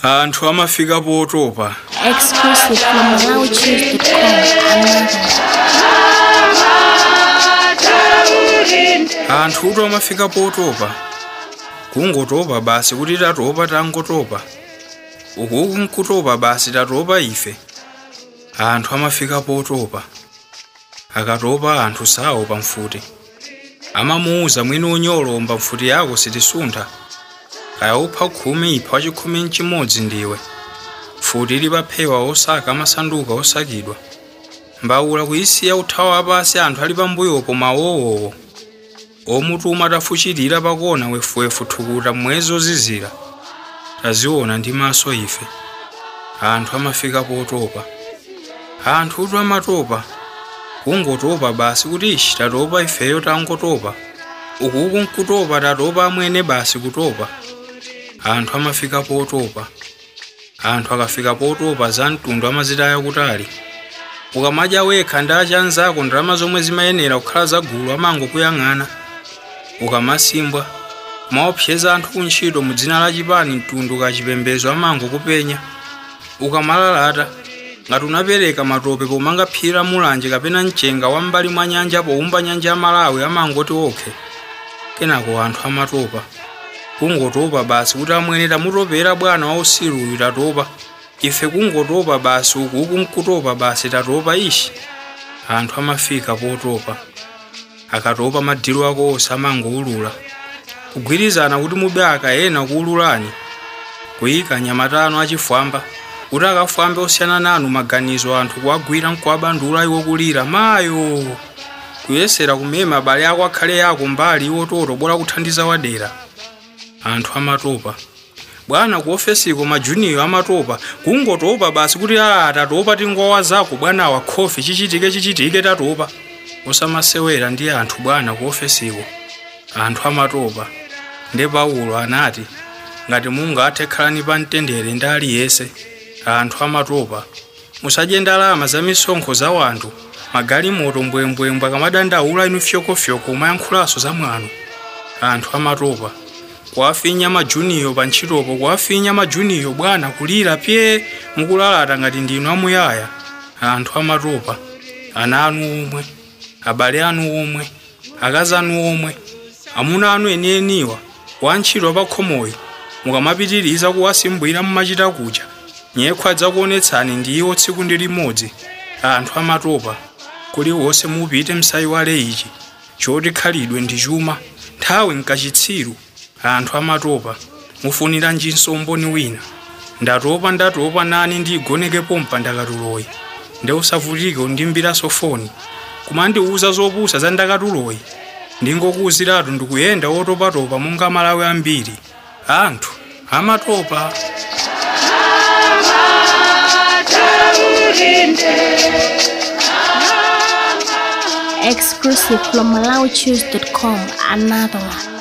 anthu amafika potopa Exclusive from MalawiChews.com. Another. anthutu amafika potopa kungotopa basi kuti tatopa tangotopa ukuku nkutopa basi tatopa ife anthu amafika potopa akatopa anthu sawo pamfuti amamuuza mwini unyolomba mfuti yako sitisuntha kaya upha khumi ipha wachikhumi mchimodzi ndiwe futi lipaphewa osaka amasanduka osakidwa mbawula kuyisiya uthawa apasi anthu ali pambuyopo mawowowo omutuma tafuchitira pakona wefuwefu thukuta mwezi ozizira taziona ndi maso ife anthu amafika potopa anthutu amatopa kungotopa basi kuti ishi tatopa ifeyo tangotopa ukuku nkutopa tatopa amwene basi kutopa anthu amafika potopa anthu akafika potopa za mtundu amazitaya kutali ukamadya wekha ndi achanzako ndalama zomwe zimayenera kukhala zagulu amangokuyang'ana ukamasimbwa maopseza anthu kuntchito mu dzina la chipani mtundu kachipembedzo amangokupenya ukamalalata ngati unapereka matope pomanga phiri la mulanje kapena mchenga wa m'mbali mwa nyanja powumba nyanja ya malawi amangoti okhe kenako anthu amatopa kungotopa basi kuti amwene tamutopera bwana wa usiru uyu tatopa ife kungotopa basi ukuku nkutopa basi tatopa ishi anthu amafika potopa akatopa madiro ako onse amangoulula kugwirizana kuti mube akayena kuululani kuyika nyamatano achifwamba kuti akafwambe osiyana nanu maganizo anthu kuwagwira nkuwabandula iwo kulira mayo kuyesera kumema abale ako akhale yako mbali iwo toto bora kuthandiza wadera anthu amatopa bwana ku ofesiko majuniyo amatopa kungotopa basi kuti a tatopa tingowa zako bwana wa khofi chichitike chichitike tatopa usamasewera ndi anthu bwana ku ofesiko anthu amatopa nde paulo anati ngati mungathe khalani pa mtendere ndi aliyense anthu amatopa musadye ndalama za misonkho za wanthu magalimoto mbwembwembwe akamadandaula inu fyokofyoko umayankhulanso za mwano anthu amatopa kuwafinya majuniyo pa ntchitopo kuwafinya majuniyo bwana kulira pye mukulalata ngati ndinu amuyaya anthu amatopa ana anu omwe abale anu omwe akazi anu omwe amuna anu enieniwa wantchito pakhomoyo mukamapitiriza kuwasimbwira mumachita kucha nyekhwa adzakuonetsani ndi iwo tsiku ndi limodzi anthu amatopa kuliwonse mupite msayiwale ichi choti khalidwe ndi chuma nthawi nkachitsiru anthu amatopa mufunira njinso mboni wina ndatopa ndatopa nani ndigonekepo mpandakatuloyi nde usavutike undimbiraso foni kumandiuza zopusa za ndakatuloyi ndingokuwuziratu ndikuyenda wotopatopa monga malawi ambiri anthu amatopa Exclusive from MalawiChews.com. Another one.